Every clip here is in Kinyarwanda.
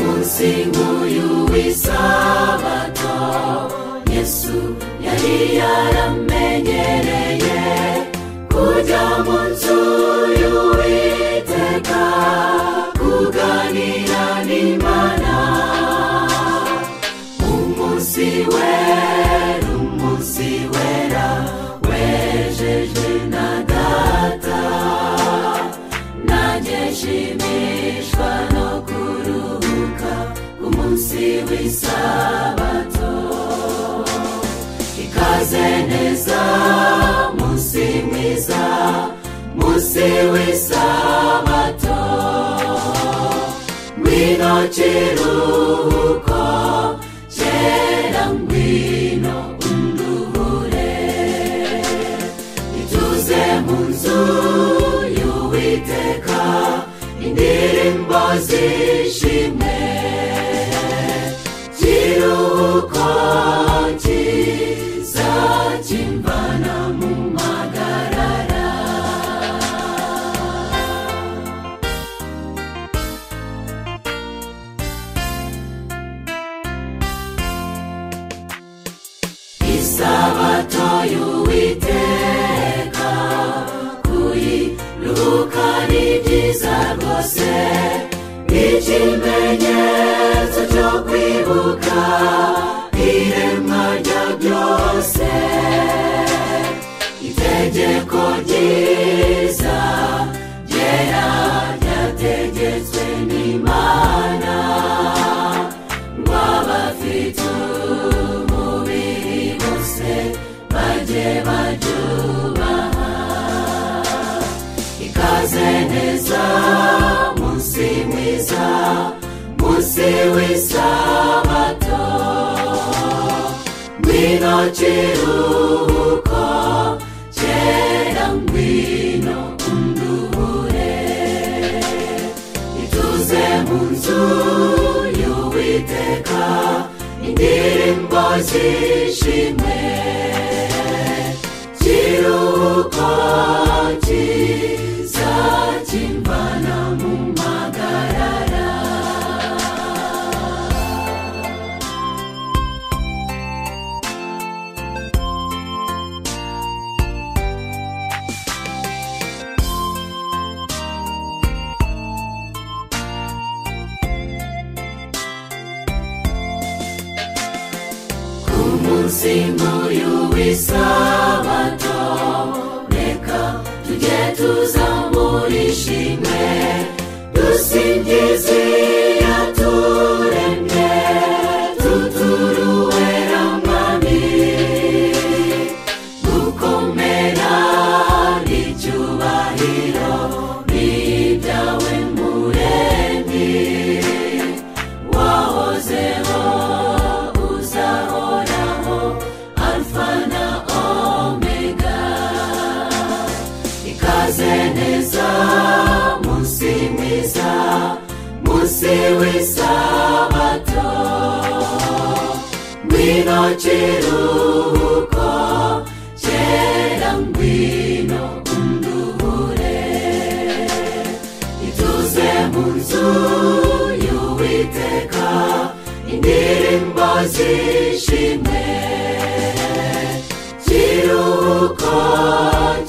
munsi nk'uyu w'isabato yesu yari yaramenyereye kujya mu nzu y'uwiteka kuganira n'imana umunsi wera umunsi wera wejeje na data nanjye nshimishwa no kuruhuka umunsi w'isabato ikaze neza munsi mwiza munsi w'isabato ngwino kiruhuko kera ngwino unduhure ituze mu nzu y'uwiteka indirimbo zishimwe kiruhuko kiza kimvana mu magarara isabato y'uwiteka kuyiruhuka ni byiza rwose n'ikimenyetso cyo kwibuka iremwa rya byose itegeko ryiza ryera ryategetswe n'imana ngo abafite umubiri bose bajye baryubaha ikaze neza munsi mwiza munsi w'isabato ngwino kiruhuko kera ngwino unduhure ituze mu nzu y'uwiteka indirimbo zishimwe kiruhuko kiza kimvana mu magarara ku munsi nk'uyu w'isabato reka tujye tuzamura ishimwe dusingize yaturemye tuturuwera mwami gukomera n'icyubahiro ni ibyawe muremyi wahozeho uzahoraho alfa na omega ikaze neza munsi mwiza munsi w'isabato ngwino kiruhuko kera ngwino unduhure ituze mu nzu y'uwiteka indirimbo zishimwe kiruhuko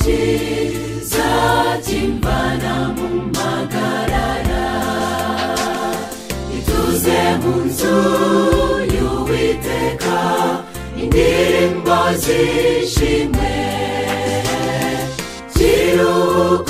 kiza kimvana mu magarara ituze mu nzu y'uwiteka indirimbo zishimwe kiruhuko